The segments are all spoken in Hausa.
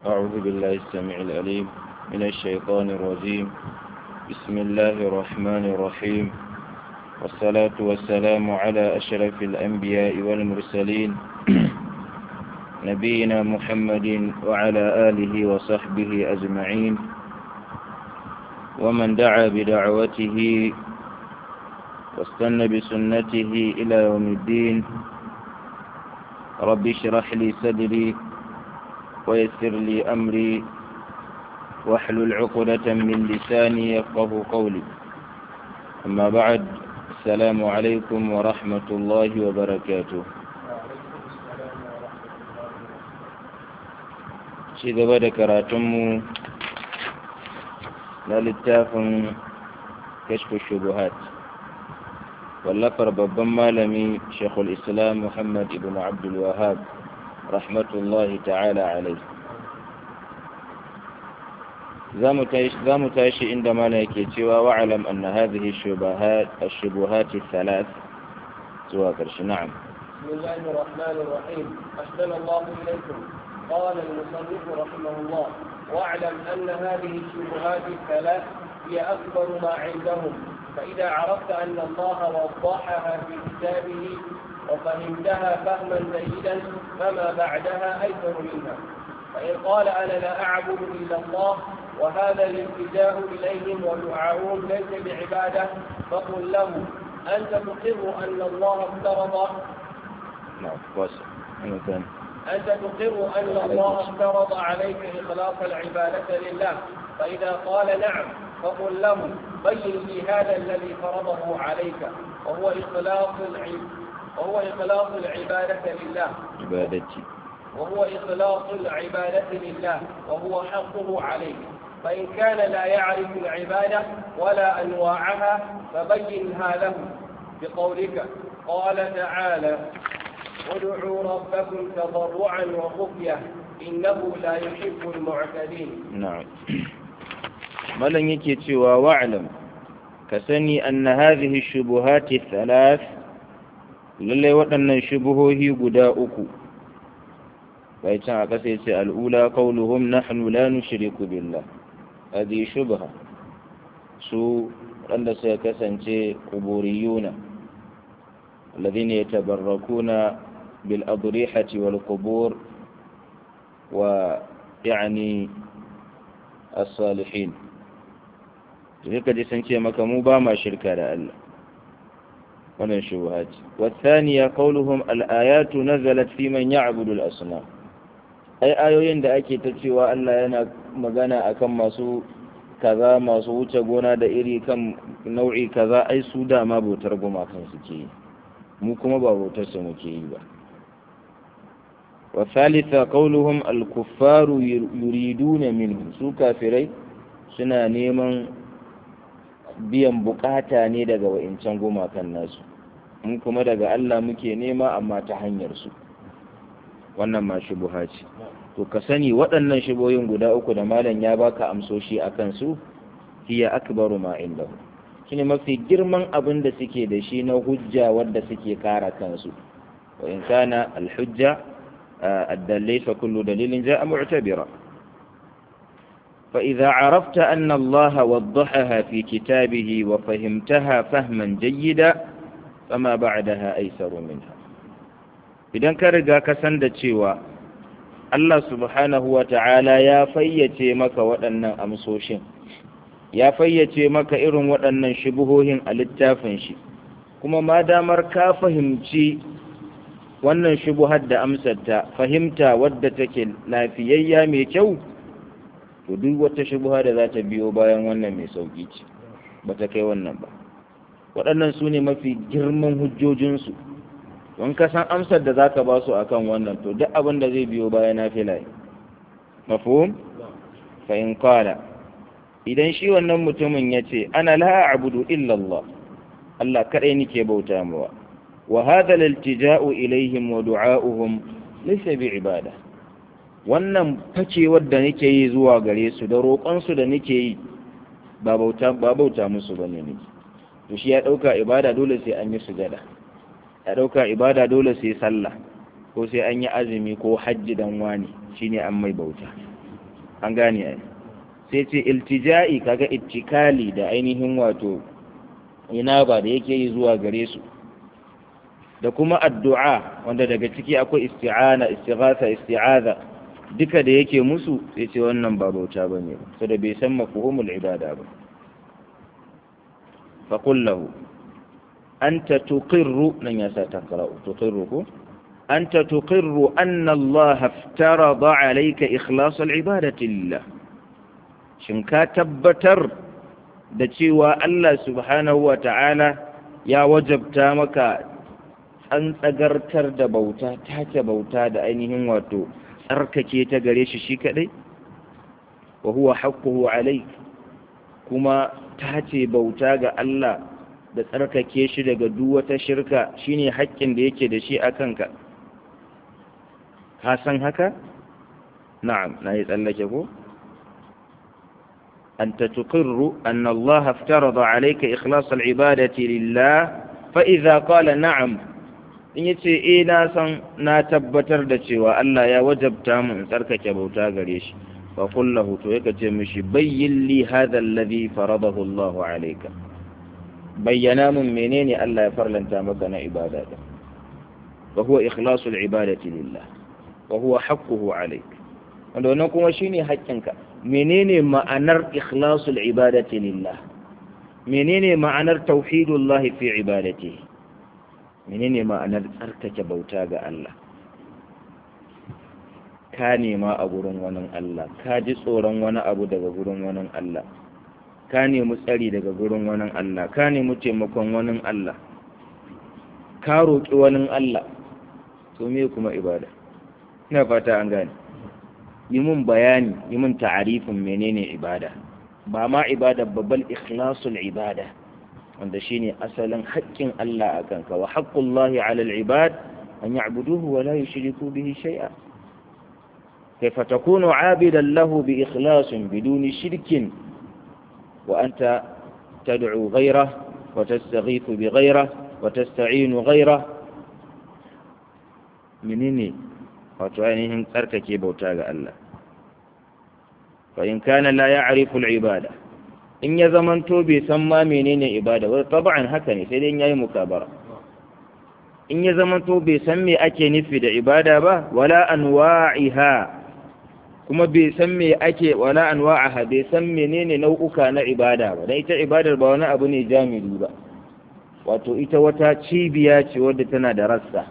أعوذ بالله السميع العليم من الشيطان الرجيم بسم الله الرحمن الرحيم والصلاة والسلام على أشرف الأنبياء والمرسلين نبينا محمد وعلى آله وصحبه أجمعين ومن دعا بدعوته واستنى بسنته إلى يوم الدين رب اشرح لي صدري ويسر لي أمري واحلل عقدة من لساني يفقه قولي أما بعد السلام عليكم ورحمة الله وبركاته ci gaba da karatunmu na littafin kashfu shubuhat wallafar babban malami shekul islam muhammad ibn abdul wahab rahmatullahi ta'ala alai za mu tashi inda mana yake cewa wa'alam anna hadhihi shubuhat thalath zuwa ƙarshe na'am بسم الله الرحمن الرحيم أحسن الله إليكم قال المصنف رحمه الله واعلم أن هذه الشبهات الثلاث هي أكبر ما عندهم فإذا عرفت أن الله وضحها في كتابه وفهمتها فهما جيدا فما بعدها أيسر منها فإن قال أنا لا أعبد إلا الله وهذا الالتجاء إليهم ودعاؤهم ليس بعبادة فقل له أنت تقر أن الله افترض نعم واسع مثلا أنت تقر أن الله افترض عليك إخلاص العبادة لله فإذا قال نعم فقل له بين لي هذا الذي فرضه عليك وهو إخلاص العب وهو إخلاص العبادة لله عبادتي وهو إخلاص العبادة لله وهو حقه عليك فإن كان لا يعرف العبادة ولا أنواعها فبينها له بقولك قال تعالى ادعوا ربكم تضرعا وخفية إنه لا يحب المعتدين نعم ملن yake cewa wa'lam ka sani anna hadhihi shubuhati thalath lalle waɗannan shubuhohi guda uku bai can a ƙasa yace al'ula qawluhum nahnu la nushriku billah hadhihi shubha su wanda suka kasance kuburiyuna الذين يتبركون بالأضريحة والقبور ويعني الصالحين تلك دي سنتي مكمو باما شركة لألا wannan shubuhat والثانية قولهم الآيات نزلت في من يعبد الأصنام ai ayoyin da ake ta cewa Allah yana magana akan masu kaza masu wuce gona da iri kan nau'i kaza ai su dama bautar gumakan suke yi mu kuma ba bautarsa muke yi ba wa thalitha qawluhum al-kuffaru yuriduna minhu su kafirai suna neman biyan bukata ne daga wa'incan gumakan nasu mun kuma daga Allah muke nema amma ta hanyar su wannan ma shubuha ce to ka sani waɗannan shubohin guda uku da malam ya baka amsoshi akan su hiya akbaru ma indahu shine mafi girman abin da suke da shi na hujja wadda suke kara kansu wa in kana alhujja addallai fa kullu dalilin ja'a mu'tabira fa idza arafta anna Allah waddahaha fi kitabihi wa fahimtaha fahman jayyida fama ba'daha aysaru minha idan ka riga ka san da cewa Allah subhanahu wa ta'ala ya fayyace maka waɗannan amsoshin ya fayyace maka irin waɗannan shubuhohin a littafin shi kuma ma damar ka fahimci wannan shubuhar da amsarta fahimta wadda take lafiyayya mai kyau to duk wata shubuha da za ta biyo bayan wannan mai sauƙi ce ba ta kai wannan ba waɗannan su ne mafi girman hujjojinsu don ka san amsar da za ka ba su a kan wannan to duk abin da zai biyo bayan na filaye mafhum fa in qala idan shi wannan mutumin ya ce ana la abudu illallah Allah kaɗai nike bauta mawa wa hadha al-iltija'u ilaihim wa du'a'uhum laysa bi ibada wannan facewar da nake yi zuwa gare su da roƙon su da nake yi ba bauta ba bauta musu bane ne to shi ya dauka ibada dole sai an yi sujada ya dauka ibada dole sai sallah ko sai an yi azumi ko hajji dan wani shine an mai bauta an gane ai sai ce iltija'i kaga ittikali da ainihin wato ina ba da yake yi zuwa gare su da kuma addu'a wanda daga ciki akwai isti'ana istighatha isti'aza duka da yake musu sai ce wannan ba bauta bane saboda bai san mafhumul ibada ba fa qul lahu anta tuqirru nan ya sa takra'u tuqirru ko anta tuqirru anna Allah iftarada alayka ikhlas al-ibadati lillah shin ka tabbatar da cewa Allah subhanahu wa ta'ala ya wajabta maka an tsagartar da bauta tace bauta da ainihin wato tsarkake ta gare shi shi kadai wa huwa haqquhu alayk kuma tace bauta ga Allah da tsarkake shi daga duk wata shirka shine haƙƙin da yake da shi a kanka ka san haka na'am na yi tsallake ko أنت تقر أن الله افترض عليك إخلاص العبادة لله فإذا قال نعم in ya ce e na san na tabbatar da cewa Allah ya wajabta mu in tsarkake bauta gare shi fa kullahu to yaka ce mishi bayyin li hadha alladhi faradahu Allah alayka bayyana mun menene Allah ya farlanta maka na ibada da wa huwa ikhlasul ibadati lillah wa huwa haqquhu alayka wanda wannan kuma shine haƙƙinka menene ma'anar ikhlasul ibadati lillah menene ma'anar tauhidullah fi ibadati menene ma'anar tsarkake bauta ga Allah ka nema a gurin wani Allah ka ji tsoron wani abu daga gurin wani Allah ka nemi tsari daga gurin wani Allah ka nemi taimakon wani Allah ka roƙi wani Allah to me kuma ibada ina fata an gane yi mun bayani yi mun ta'arifin menene ibada ba ma ibada babbal ikhlasul ibada wanda shine asalin haƙƙin Allah a kanka wa haqqullahi 'ala al-ibad an ya'buduhu wa la yushriku bihi shay'a kayfa takunu 'abidan lahu bi ikhlasin biduni shirkin wa anta tad'u ghayrahu wa tastaghithu bi ghayrihi wa tasta'inu ghayrahu menene wato ainihin tsarkake bauta ga Allah fa in kana la ya'rifu al-ibada in ya zamanto bai san ma menene ibada wai tab'an haka ne sai dai yayi mukabara in ya zamanto bai san me ake nufi da ibada ba wala anwa'iha kuma bai san me ake wala anwa'aha bai san menene nau'uka na ibada ba dan ita ibadar ba wani abu ne jami'i ba wato ita wata cibiya ce wadda tana da rassa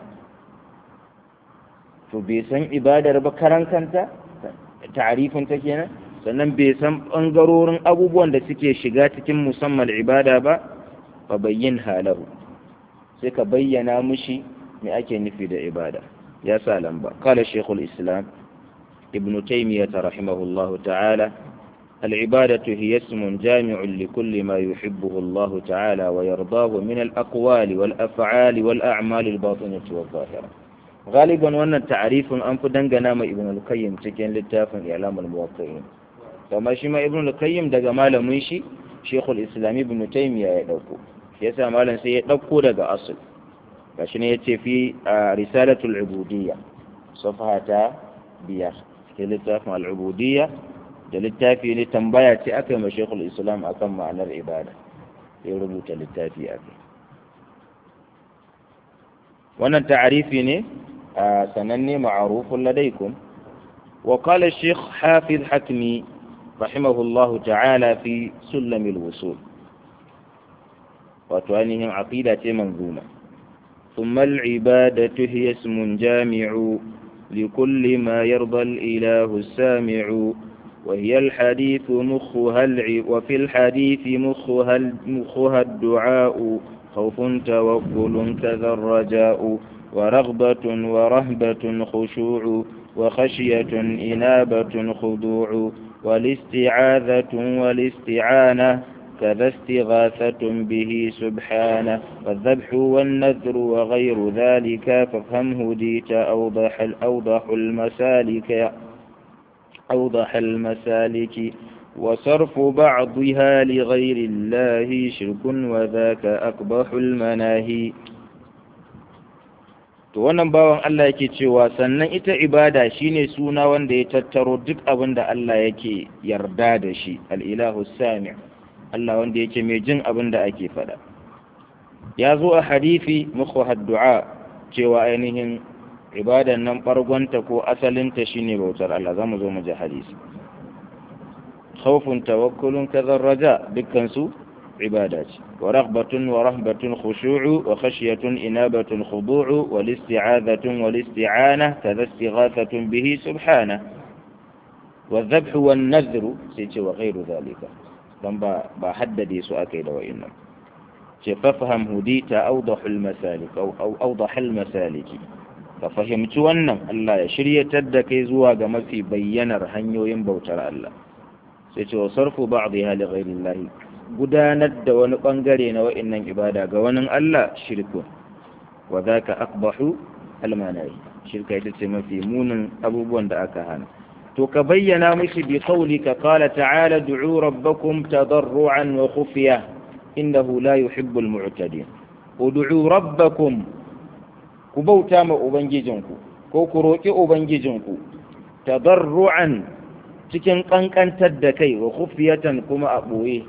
to bai san ibadar ba karan kanta ta'arifin ta kenan sannan bai san ɓangarorin abubuwan da suke shiga cikin musamman ibada ba fa bayyin halahu sai ka bayyana mushi me ake nufi da ibada ya sa lamba kala shekul islam ibn taymiyyah rahimahullahu ta'ala العبادة هي اسم جامع لكل ما يحبه الله تعالى ويرضاه من الأقوال والأفعال والأعمال الباطنة والظاهرة غالبا وأن التعريف أنف دنجنا ما ابن القيم تكين للتافن إعلام الموقعين kama shi ma ibn al-qayyim daga malamin shi shekul islam ibn taymiya ya dauko yasa malam sai ya dauko daga asl gashi ne yace fi risalatul ubudiyya safhata biyar cikin littafin al-ubudiyya da littafi ne tambaya ce aka yi ma shekul islam akan ma'anar ibada sai rubuta littafi akai wannan ta'arifi ne sananne ma'arufun ladaikum وقال الشيخ حافظ حكمي رحمه الله تعالى في سلم الوصول وتوانهم عقيدة منظومة ثم العبادة هي اسم جامع لكل ما يرضى الإله السامع وهي الحديث مخها الع... وفي الحديث مخها, مخها الدعاء خوف توكل كذا الرجاء ورغبة ورهبة خشوع وخشية إنابة خضوع والاستعاذة والاستعانة كذا استغاثة به سبحانه والذبح والنذر وغير ذلك فافهم هديت أوضح الأوضح المسالك أوضح المسالك وصرف بعضها لغير الله شرك وذاك أقبح المناهي to wannan bawan Allah yake cewa sannan ita ibada shine suna wanda ya tattaro duk abin da Allah yake yarda da shi al-ilahu sami' Allah wanda yake mai jin abin da ake faɗa ya zo a hadisi muku du'a cewa ainihin ibadan nan ɓargonta ko asalinta shine bautar Allah za mu zo mu ji hadisi khawfun tawakkulun kazar raja dukkan su ibada ce wa raghbatun wa rahbatun khushu'u wa khashyatun inabatun khudu'u wal isti'adhatun wal isti'ana kaza istighathatun bihi subhana wa dhabhu wan nadhru sai ce wa ghairu dhalika dan ba ba haddade su akai da wa'innan ce fafaham hudita awdahul masalik aw awdahul masaliki ka fahimci wannan Allah ya shiryatar da kai zuwa ga mafi bayyanar hanyoyin bautar Allah sai ce wa sarfu ba'dha li ghayrillahi gudanar da wani bangare na wa'annan ibada ga wani Allah shirku wa zaka aqbahu almanai shirka ita ce mafi munin abubuwan da aka hana to ka bayyana mishi bi qawlika qala ta'ala du'u rabbakum tadarruan wa khufiya innahu la yuhibbul mu'tadin ud'u rabbakum ku bauta ma ubangijinku ko ku roki ubangijinku tadarruan cikin kankantar da kai wa khufiyatan kuma a boye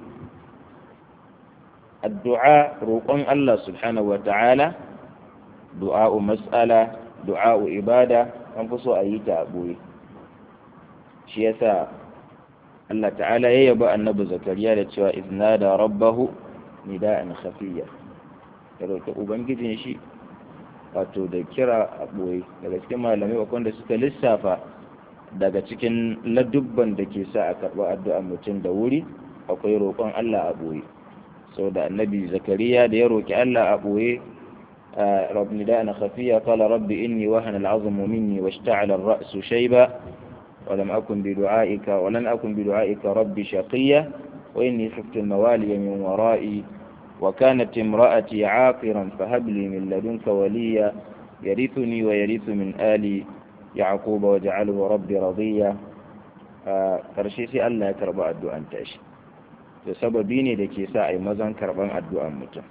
addu'a roƙon Allah subhanahu wa ta'ala du'a'u mas'ala du'a'u ibada an fi so a yi ta a boye shi yasa Allah ta'ala ya yaba annabi zakariya da cewa iznada rabbahu nida'an khafiyya ya roƙi ubangijin shi wato da kira a ɓoye daga cikin malamai wanda suka lissafa daga cikin ladubban da ke sa a karɓi addu'a mutum da wuri akwai roƙon Allah a ɓoye sau da annabi zakariya da ya roƙi Allah a ɓoye رب نداء خفية قال رب إني وهن العظم مني واشتعل الرأس شيبا ولم أكن بدعائك ولن أكن بدعائك رب شقيا وإني خفت الموالي من ورائي وكانت امرأتي عاقرا فهب لي من لدنك وليا يرثني ويرث من آل يعقوب وجعله ربي رضيا karshe sai Allah ya karba addu'an tashi da sababi ne da ke sa a yi mazan karban addu'an mutum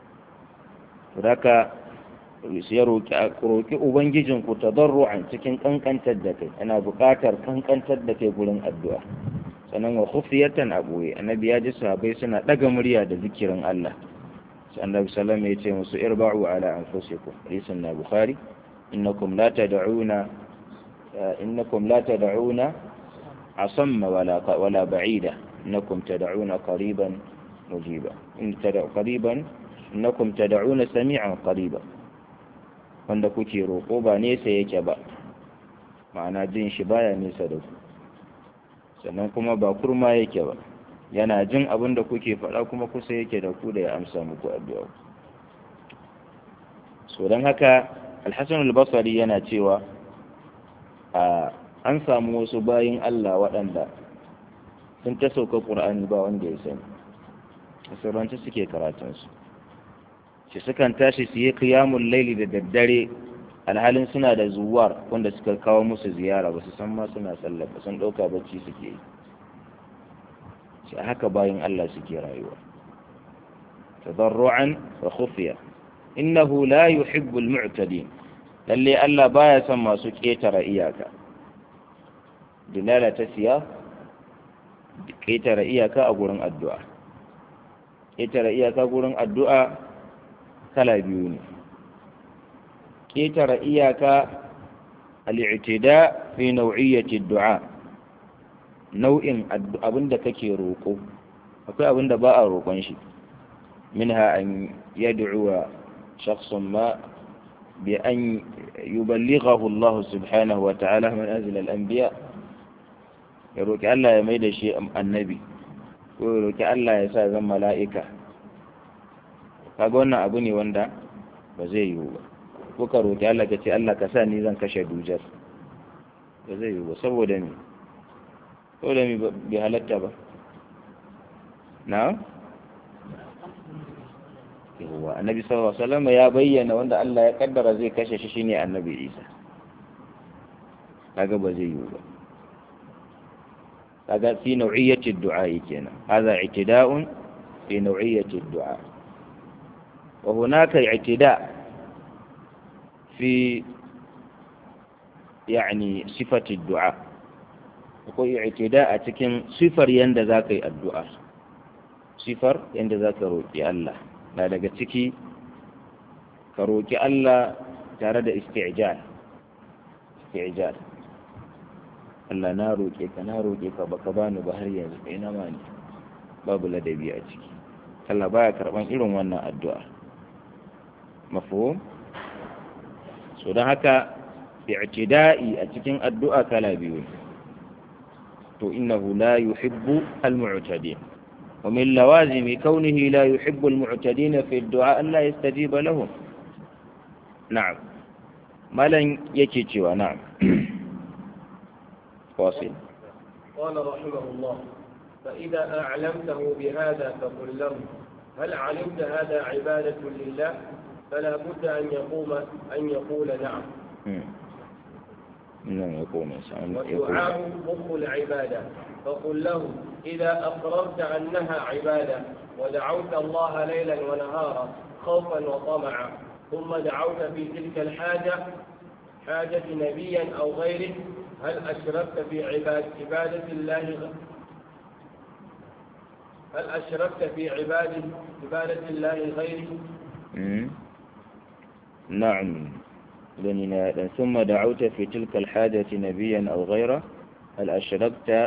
Raka ya roƙi Ubangijinku ta zarru'an cikin ƙanƙantar da kai, ana buƙatar ƙanƙantar da kai gurin addu'a. Sannan wa khufiyatan a ɓoye, annabi ya ji sahabai suna ɗaga murya da zikirin Allah. Sai annabi salam ya ce musu irba'u ala anfusikum, hadisin na Bukhari, innakum la tad'una innakum la tad'una asamma wala wala ba'ida, innakum tad'una qariban mujiba. In tad'u qariban innakum tad'una sami'an qariba wanda kuke roƙo ba nesa yake ba ma'ana jin shi baya nesa da ku sannan kuma ba kurma yake ba yana jin abin da kuke faɗa kuma kusa yake da ku da ya amsa muku addu'a so don haka alhassan albasari yana cewa a an samu wasu bayin Allah waɗanda sun ta sauka ƙur'ani ba wanda ya sani a sauranci suke karatunsu shi sukan tashi su yi kiyamun laili da daddare alhalin suna da zuwar wanda suka kawo musu ziyara ba su san ma suna sallah ba sun ɗauka bacci suke yi shi haka bayan Allah suke rayuwa tadarru'an wa khufiya innahu la yuhibbu al-mu'tadin lalle Allah baya son masu ketara iyaka dilala ta siya ketara iyaka a gurin addu'a ketara iyaka gurin addu'a kala biyu ne ƙetare iyaka al'itida fi nau'iyyati du'a nau'in abin da kake roƙo akwai abin da ba a roƙon shi minha an yad'uwa shakhsun ma bi an yuballighahu Allah subhanahu wa ta'ala min azl al-anbiya ya roƙi Allah ya mai da shi annabi ko ya roƙi Allah ya sa zan mala'ika kaga wannan abu ne wanda ba zai yiwu ba ko ka roƙi Allah ka ce Allah ka sa ni zan kashe dujar ba zai yiwu ba saboda me saboda me bai halatta ba na yawwa annabi sallallahu alaihi wasallam ya bayyana wanda Allah ya kaddara zai kashe shi shine annabi Isa kaga ba zai yiwu ba kaga fi nau'iyyati du'a kenan hadha i'tida'un fi nau'iyyati du'a وهناك اعتداء في يعني صفة الدعاء akwai i'tida a cikin sifar yanda za ka yi addu'a sifar yanda za ka roƙi Allah na daga ciki ka roƙi Allah tare da isti'jal isti'jal Allah na roƙe ka na roƙe ka baka bani ba har yanzu kai na mani babu ladabi a ciki Allah baya karban irin wannan addu'a mafhum so don haka i'tida'i a cikin addu'a kala biyu to innahu la yuhibbu al-mu'tadin ومن لوازم كونه لا يحب المعتدين في الدعاء لا يستجيب لهم نعم ما لن يكيتوا نعم واصل قال رحمه الله فإذا أعلمته بهذا فقل له هل علمت هذا عبادة لله فلا بد أن يقوم أن يقول نعم نعم يقول إنسان والدعاء مخ العبادة فقل له إذا أقررت أنها عبادة ودعوت الله ليلا ونهارا خوفا وطمعا ثم دعوت في تلك الحاجة حاجة نبيا أو غيره هل أشركت في عباد عبادة الله هل أشركت في عبادة عبادة الله غيره؟ نعم لأننا ثم دعوت في تلك الحاجة نبيا أو غيره هل أشركت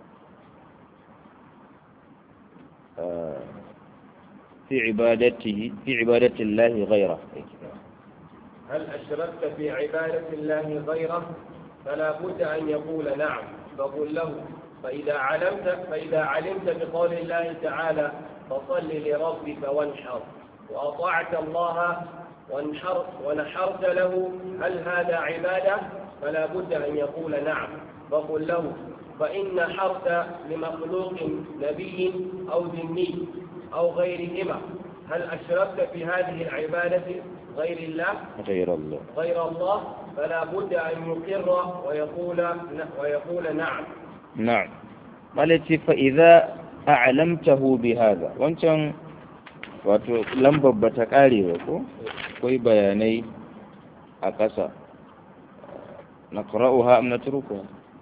في عبادته في عبادة الله غيره هل أشركت في عبادة الله غيره فلا بد أن يقول نعم فقل له فإذا علمت فإذا علمت بقول الله تعالى فصل لربك وانحر وأطعت الله وانحر ونحرت له هل هذا عبادة فلا بد أن يقول نعم فقل له فإن حرت لمخلوق نبي أو ذمي أو غيرهما هل أشركت في هذه العبادة غير الله غير الله غير الله فلا بد أن يقر ويقول ويقول نعم نعم مالتي فإذا أعلمته بهذا وانتم wato lambar ba ta ƙare ba ko akwai bayanai a ƙasa na ƙura'uha am na turku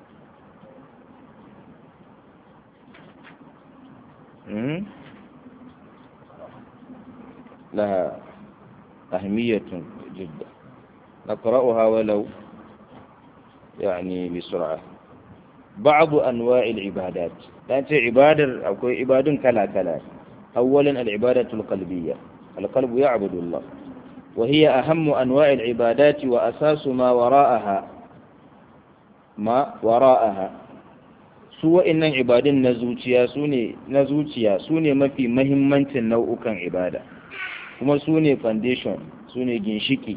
لها أهمية جدا نقرأها ولو يعني بسرعة بعض أنواع العبادات لأنت عبادة أو عباد كلا كلا أولا العبادة القلبية القلب يعبد الله وهي أهم أنواع العبادات وأساس ما وراءها ما وراءها سوى إن عبادين نزوتيا سوني نزوتيا سوني ما في مهمة نوعك عبادة kuma su ne foundation su ne ginshiki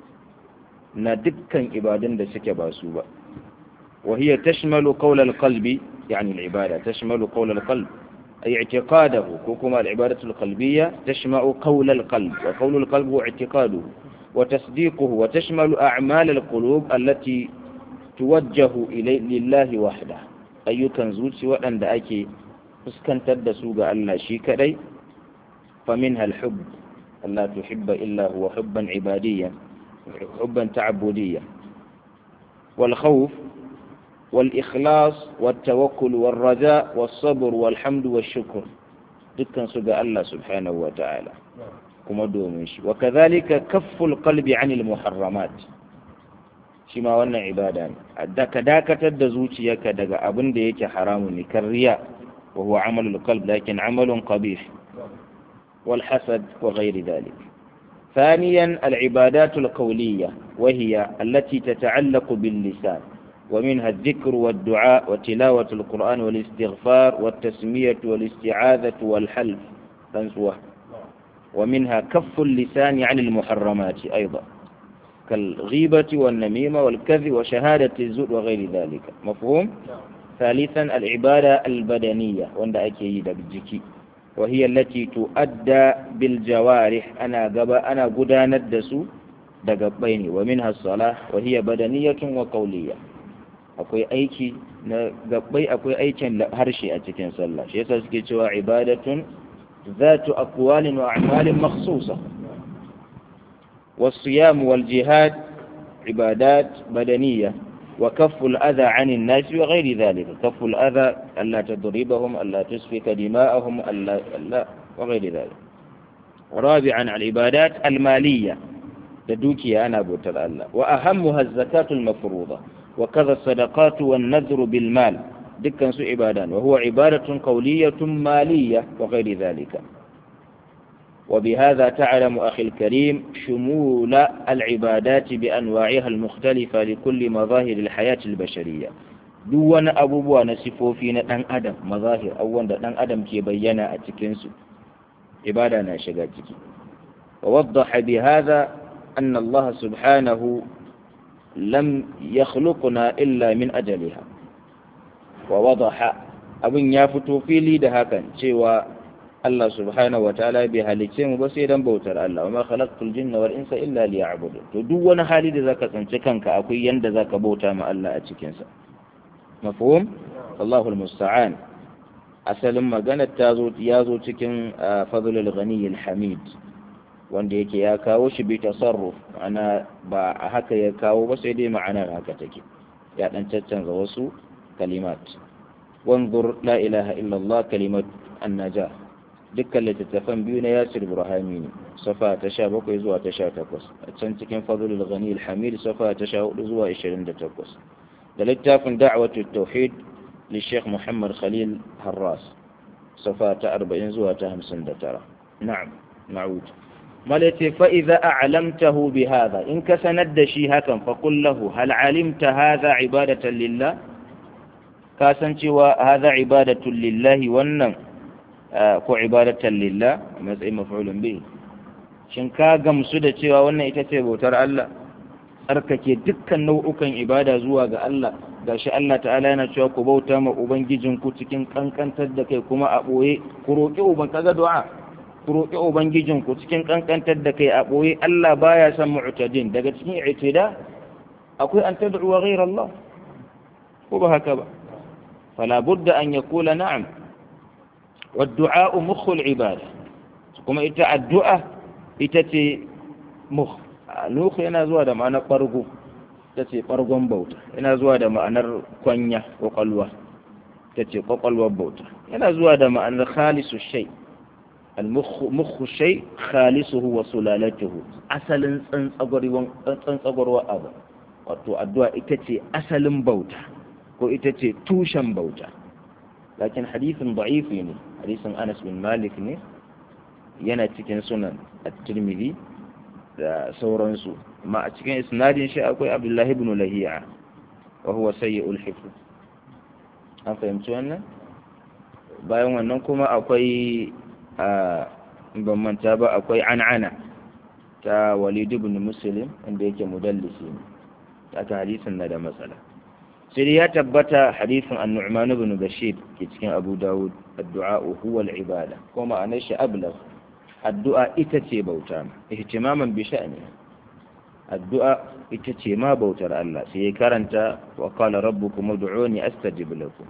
na dukkan ibadun da suke ba su ba وهي تشمل قول القلب يعني العبادة تشمل قول القلب أي اعتقاده كما العبادة القلبية تشمع قول القلب وقول القلب هو اعتقاده وتصديقه وتشمل أعمال القلوب التي توجه إلي لله وحده أي كنزوت سواء أن دعاكي فسكن تدسوغ ألا شيك لي فمنها الحب ألا تحب إلا هو حبا عباديا حبا تعبديا والخوف والإخلاص والتوكل والرجاء والصبر والحمد والشكر دكان سجى الله سبحانه وتعالى كما دومش وكذلك كف القلب عن المحرمات شما وانا عبادان دك داك تدزوتي يك دك أبن ديك حرام كالرياء وهو عمل القلب لكن عمل قبيح والحسد وغير ذلك ثانيا العبادات القولية وهي التي تتعلق باللسان ومنها الذكر والدعاء وتلاوة القرآن والاستغفار والتسمية والاستعاذة والحلف تنسوه ومنها كف اللسان عن المحرمات أيضا كالغيبة والنميمة والكذب وشهادة الزور وغير ذلك مفهوم؟ ثالثا العبادة البدنية وند أكيد بالجكي وهي التي تؤدى بالجوارح أنا قبا أنا قدان الدسو دقبين ومنها الصلاة وهي بدنية وقولية akwai aiki na gabbai akwai aikin harshe a cikin sallah shi yasa suke cewa ibadatun zatu aqwalin wa a'malin makhsusa والصيام والجهاد عبادات بدنية وكف الأذى عن الناس وغير ذلك كف الأذى ألا تضربهم ألا تسفك دماءهم ألا, ألا وغير ذلك رابعا العبادات المالية تدوكي أنا بوتر الله وأهمها الزكاة المفروضة وكذا الصدقات والنذر بالمال دكا سوء عبادان وهو عبادة قولية مالية وغير ذلك وبهذا تعلم أخي الكريم شمول العبادات بأنواعها المختلفة لكل مظاهر الحياة البشرية دون أبو بوا نسفو فينا دان أدم مظاهر أو دان أدم كي بينا أتكنسو عبادة ناشقاتك ووضح بهذا أن الله سبحانه لم يخلقنا إلا من أجلها ووضح أبن يافتو في لي دهاكا شوى Allah subhanahu wa ta'ala bai halicce mu ba sai dan bautar Allah wa ma khalaqtul jinna wal insa illa liya'budun to duk wani hali da zaka tsinci kanka akwai yanda zaka bauta ma Allah a cikin sa mafhum Allahu musta'an asalin magana ta zo ya zo cikin fadlul ghani al hamid wanda yake ya kawo shi bi tasarruf ana ba a haka ya kawo ba sai dai ma'anar haka take ya dan caccanza wasu kalimat wanzur la ilaha illa Allah kalimat an-najah dukkan littattafan biyu na yasir burhami ne safa ta sha bakwai zuwa ta sha takwas a can cikin fadlul ghani alhamid safa ta sha hudu zuwa ishirin da takwas da littafin da'watu tauhid li sheikh muhammad khalil harras safa ta arba'in zuwa ta hamsin da tara na'am na'ud malati fa idza a'lamtahu bi hadha in ka sanar da shi hakan fa qul lahu hal alimta hadha ibadatan lillah ka san cewa hadha ibadatun lillahi wannan ko ibadatan lillah a matsayin maf'ulun bihi shin ka gamsu da cewa wannan ita ce bautar Allah tsarkake dukkan nau'ukan ibada zuwa ga Allah gashi Allah ta'ala yana cewa ku bauta ma ubangijinku cikin kankantar da kai kuma a boye ku roƙi uban kaga du'a ku roƙi ubangijinku cikin kankantar da kai a boye Allah baya son mu'tadin daga cikin i'tida akwai an tad'u wa ghayra Allah ko ba haka ba fala budda an yaqula na'am والدعاء مخ العبادة كما إتا الدعاء إتتي مخ نوخ yana zuwa da ma'anar ɓargo ta ce ɓargon bauta yana zuwa da ma'anar kwanya ƙwaƙwalwa ta ce ƙwaƙwalwar bauta yana zuwa da ma'anar khalisu shai al-mukhu shai khalisuhu wa sulalatuhu asalin tsantsagwarwa abu wato addu'a ita ce asalin bauta ko ita ce tushen bauta lakin hadithin da'ifi ne hadisin Anas bin Malik ne yana cikin sunan at-Tirmidhi da sauransu amma a cikin isnadin shi akwai Abdullah ibn Lahiya wa huwa sayyi'ul hifz an fahimci wannan bayan wannan kuma akwai a ban manta ba akwai an'ana ta Walid ibn Muslim inda yake mudallisi ne ta hadisin na da matsala sai dai ya tabbata hadisin an-Nu'man ibn Bashir ke cikin Abu Dawud addu'a huwa al-ibada ko ma'anar shi ablagh addu'a ita ce bauta ihtimaman bi sha'ni addu'a ita ce ma bautar Allah sai ya karanta wa qala rabbukum ud'uni astajib lakum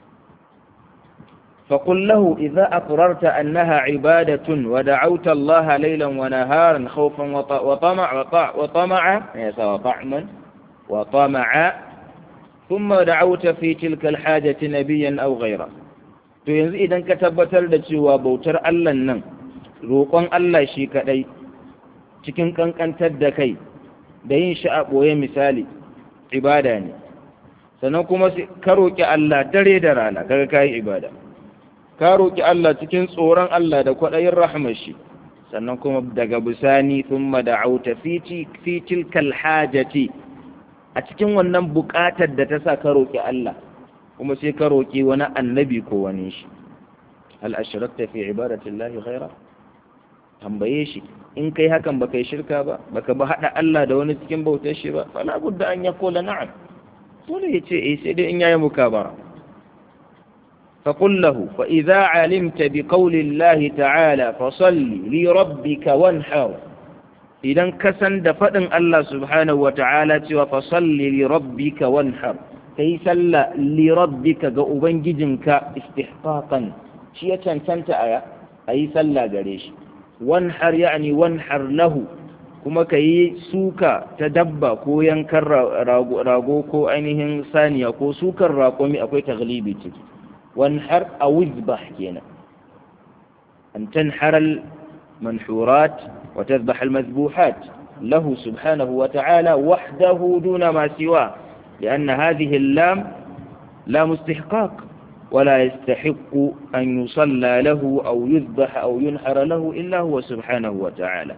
فقل له إذا أقررت أنها عبادة ودعوت الله ليلا ونهارا خوفا وطمع وطمع وطعما وطمع ثم دعوت في تلك الحاجة نبيا أو غيره to yanzu idan ka tabbatar da cewa bautar Allah nan roƙon Allah shi kaɗai cikin ƙanƙantar da kai da yin shi a ɓoye misali ibada ne sannan kuma ka roƙi Allah dare da rana kaga ka yi ibada ka roƙi Allah cikin tsoron Allah da kwaɗayin rahmar shi sannan kuma daga bisani thumma da'auta fi tilkal hajati a cikin wannan buƙatar da ta sa ka roƙi Allah kuma sai ka roƙi wani annabi ko wani shi hal ashrakta fi ibadatillahi ghaira tambaye shi in kai hakan baka yi shirka ba baka ba hada Allah da wani cikin bautar shi ba fala budda an yaqula na'am dole yace eh sai dai in yayi mukabara فقل له فإذا علمت بقول الله تعالى فصل لربك وانحر إذا كسن دفن الله سبحانه وتعالى فصل لربك وانحر كي سل لربك قوبنججنك استحقاقا شيئا تنتنت آية أي سل قريش وانحر يعني وانحر له kuma ka yi suka ta dabba ko yankan rago ko ainihin saniya ko sukan raƙumi akwai taglibi ciki wanhar a wizbah kenan an tanhar al-manhurat wa tadhbah al-madhbuhat له سبحانه وتعالى وحده دون ما سواه لأن هذه اللام لام استحقاق ولا يستحق أن يصلى له أو يذبح أو ينحر له إلا هو سبحانه وتعالى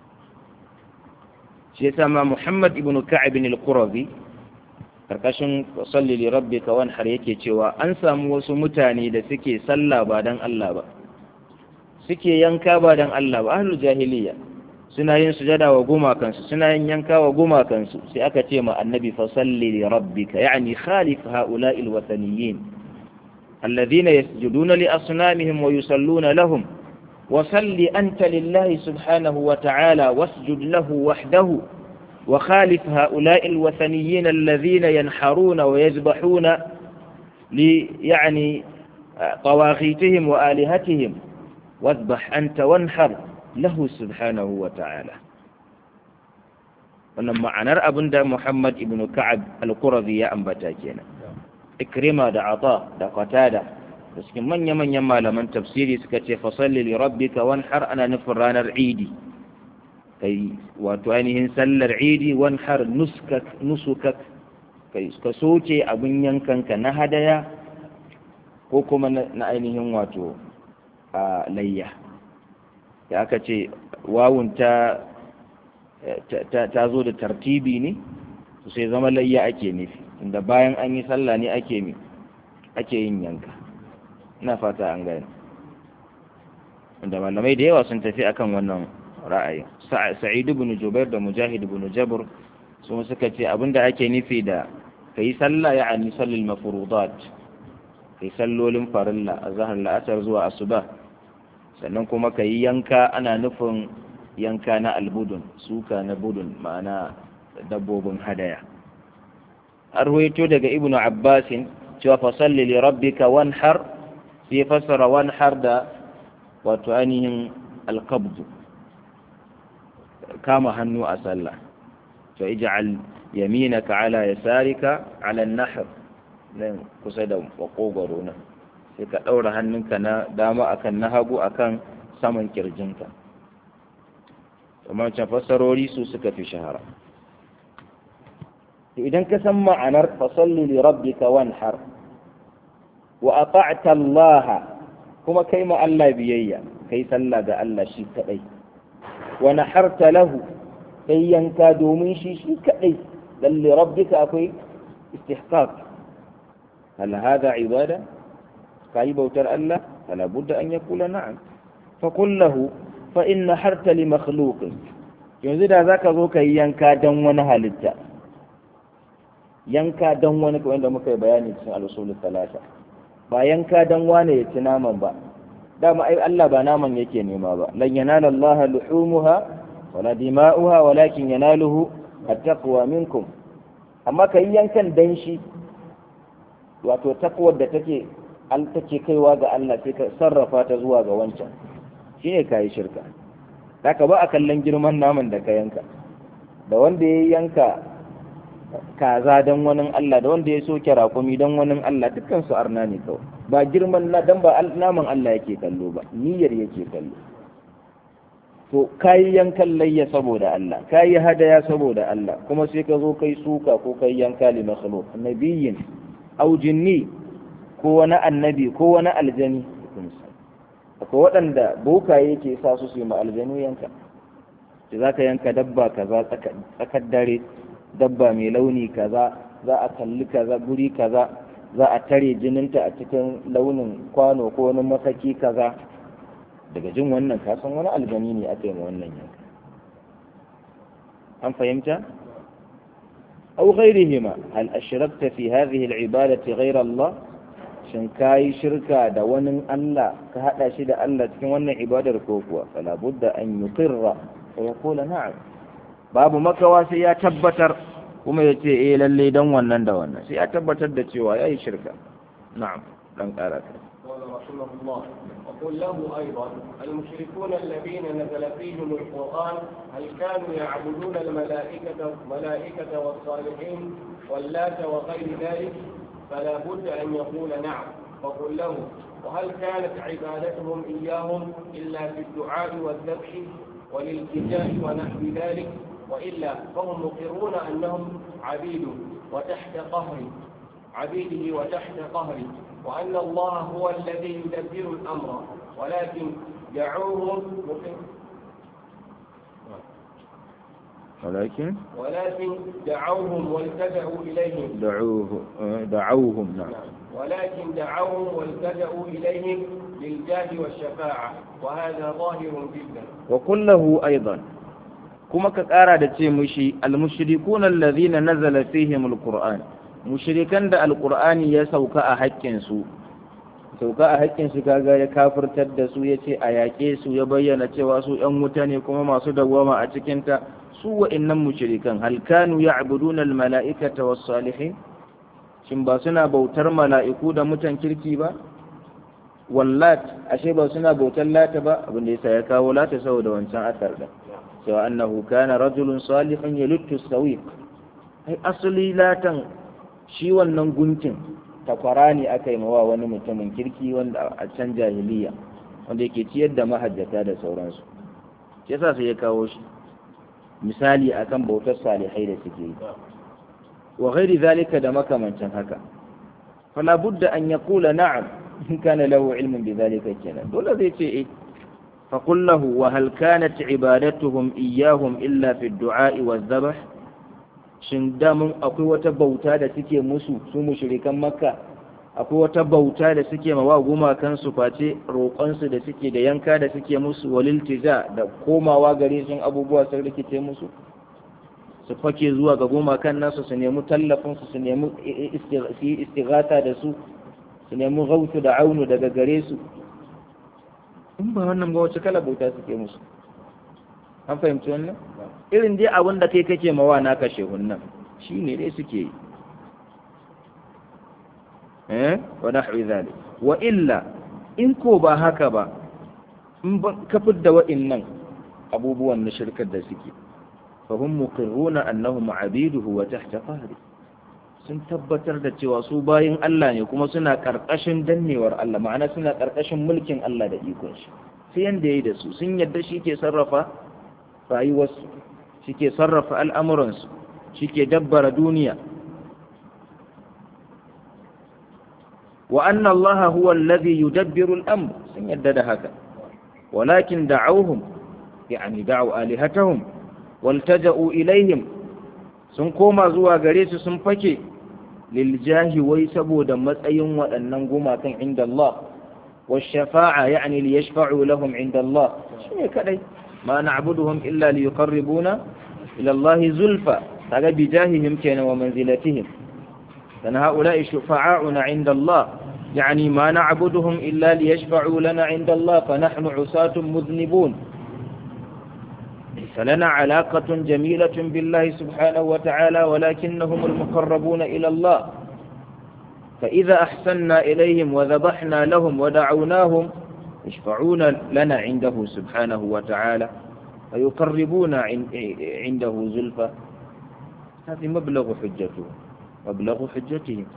شيسما محمد بن كعب القرظي karkashin salli li rabbika wanhar yake cewa an samu wasu mutane da suke sallah ba dan Allah ba suke yanka ba dan Allah ba ahlul jahiliya suna yin sujada wa gumakansu suna yin yanka wa gumakansu sai aka ce ma annabi fa salli li rabbika yani khalif haula'i alwathaniyin alladhina yasjuduna li asnamihim wa yusalluna lahum wa salli anta lillahi subhanahu wa ta'ala wasjud lahu wahdahu وخالف هؤلاء الوثنيين الذين ينحرون ويذبحون لي يعني طواغيتهم وآلهتهم واذبح أنت وانحر له سبحانه وتعالى wannan ma'anar abin da Muhammad ibn Ka'ab al-Qurazi ya ambata kenan Ikrima da Ata da Qatada da cikin manya-manyan malaman tafsiri suka ce fasalli li rabbika wanhar ana nufin ranar Idi kai wato ainihin sallar idi wan har nusukak kai ka soke abin yankanka na hadaya ko kuma na ainihin wato a layya da aka ce wawun ta ta zo da tartibi ne su sai zama layya ake nufi inda bayan an yi sallah ne ake mi ake yin yanka ina fata an gane inda malamai da yawa sun tafi akan wannan ra'ayin sa'id ibn jubair da mujahid ibn jabr sun suka ce abinda ake nufi da kai sallah ya'ani sallil mafruḍat kai sallolin farilla azhar la'asar zuwa asuba sannan kuma kai yanka ana nufin yanka na albudun suka na budun ma'ana dabbobin hadaya arwaito daga ibn abbas cewa fa salli li rabbika wanhar sai fassara wanhar da wato ainihin alqabdu kama hannu a sallah to ij'al yaminaka ala yasarika ala an-nahr nan kusa da makogoro nan sai ka daura hannunka na dama akan na hagu akan saman kirjinka amma can fassarori su suka fi shahara to idan ka san ma'anar fasalli li rabbika wanhar wa ata'ta Allah kuma kai ma Allah biyayya kai sallah ga Allah shi kadai wa naharta lahu kai yanka domin shi shi kadai lalle rabbika akwai istihqaq hal hada ibada kai bautar Allah fala budda an yakula na'am fa qul lahu fa in naharta li makhluqin yanzu da zaka zo kai yanka dan wani halitta yanka dan wani kamar da muka yi bayani cikin al-usul talata ba yanka dan wane ya ci naman ba dama ai Allah ba naman yake nema ba lan yanala Allah luhumuha wala dima'uha walakin yanaluhu at-taqwa minkum amma kai yankan dan shi wato takwar da take al take kaiwa ga Allah sai ka sarrafa ta zuwa ga wancan shine kai shirka haka ba a kallon girman naman da ka yanka da wanda ya yanka kaza dan wani Allah da wanda ya soke rakumi dan wani Allah dukkan su arna ne kawai ba girman na dan ba naman Allah yake kallo ba niyyar yake kallo to kayi yankan layya saboda Allah kayi hadaya saboda Allah kuma sai ka zo kai suka ko kai yanka li makhluq nabiyyin aw jinni ko wani annabi ko wani aljani akwai waɗanda bokaye ke sa su su yi ma aljanu yanka da za ka yanka dabba kaza tsakar dare dabba mai launi kaza za a kalli kaza guri kaza za a tare jininta a cikin launin kwano ko wani masaki kaza daga jin wannan kasan wani aljani ne aka yi ma wannan yanka an fahimta أو غيرهما هل أشركت في هذه العبادة غير الله shin kayi shirka da wani Allah ka hada shi da Allah cikin wannan ibadar ko kuwa fala budda an yuqirra wa yaqula na'am babu makawa sai ya tabbatar kuma ya ce eh lalle dan wannan da wannan sai ya tabbatar da cewa yayi shirka na'am dan karata رحمه الله وقل له أيضا المشركون الذين نزل فيهم القرآن هل كانوا يعبدون الملائكة الملائكة والصالحين واللات وغير ذلك فلا بد أن يقول نعم وقل له وهل كانت عبادتهم إياهم إلا في الدعاء والذبح والالتجاء ونحو ذلك وإلا فهم مقرون أنهم عبيد وتحت قهر عبيده وتحت قهره وأن الله هو الذي يدبر الأمر ولكن دعوهم ولكن ولكن دعوهم والتجأوا إليهم دعوه دعوهم نعم ولكن دعوهم والتجأوا إليهم للجاه والشفاعة وهذا ظاهر جدا وقل له أيضا kuma ka ƙara da ce mushi almushrikun allazina nazala fihim alquran mushrikan da alqur'ani ya sauka a haƙƙin su sauka a haƙƙin su kaga ya kafirtar da su yace a yaƙe su ya bayyana cewa su ƴan wuta ne kuma masu dawwama a cikin ta su wa'annan mushrikan hal kanu ya'buduna almala'ikata was salihin shin ba suna bautar mala'iku da mutan kirki ba wallat ashe ba suna bautar lata ba abin da yasa ya kawo lata saboda wancan asar da cewa annahu kana rajulun salihun yaluttu sawiq ai asali latan shi wannan gunkin takwara ne aka yi mawa wani mutumin kirki wanda a can jahiliya wanda yake ciyar da mahajjata da sauransu shi yasa sai ya kawo shi misali akan bautar salihai da suke yi wa ghairi zalika da makamancin haka fala budda an yaqula na'am in kana lahu ilmun bi zalika kenan dole zai ce eh فقل له وهل كانت عبادتهم إياهم إلا في الدعاء والذبح shin damun akwai wata bauta da suke musu su mushrikan makka akwai wata bauta da suke mawa gumakan su face roƙonsu da suke da yanka da suke musu waliltija da komawa gare sun abubuwa sun rikice musu su fake zuwa ga gumakan nasu su nemi tallafin su su nemi istighatha da su su nemi gautu da aunu daga gare su in ba wannan ba wace kala bauta suke musu an fahimci wannan irin dai abin da kai kake mawa na kashe hunnan shi ne dai suke yi eh wa nahwi zalik wa illa in ko ba haka ba in ba ka fidda wa'innan abubuwan na shirkar da suke fa hum muqirruna annahum abiduhu wa tahta qahri sun tabbatar da cewa su bayin Allah ne kuma suna ƙarƙashin dannewar Allah ma'ana suna ƙarƙashin mulkin Allah da ikon shi sai yanda yayi da su sun yadda shi ke sarrafa rayuwarsu shi ke sarrafa al'amuransu shi ke dabbara duniya wa anna Allah huwa alladhi yudabbiru al-amr sun yadda da haka walakin da'awhum yani da'u alihatahum waltaja'u ilaihim sun koma zuwa gare su sun fake liljahi wai saboda matsayin waɗannan gumakan inda Allah wa shafa'a yani li yashfa'u lahum inda Allah shine kadai ma na'buduhum illa li yuqarribuna ila Allah zulfa kaga bi jahihim kenan wa manzilatihim dan haula'i shufa'auna inda Allah يعني ما نعبدهم إلا ليشفعوا لنا عند الله فنحن عصاة مذنبون ليس لنا علاقة جميلة بالله سبحانه وتعالى ولكنهم المقربون إلى الله فإذا أحسنا إليهم وذبحنا لهم ودعوناهم يشفعون لنا عنده سبحانه وتعالى ويقربون عنده زلفى هذه مبلغ حجته مبلغ حجتهم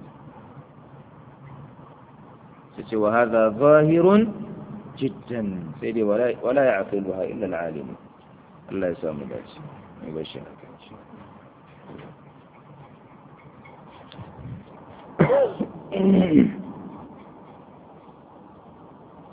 وهذا ظاهر جدا سيدي ولا, ولا يعقلها إلا العالم الله يسامح ذلك يبشرك Thank you.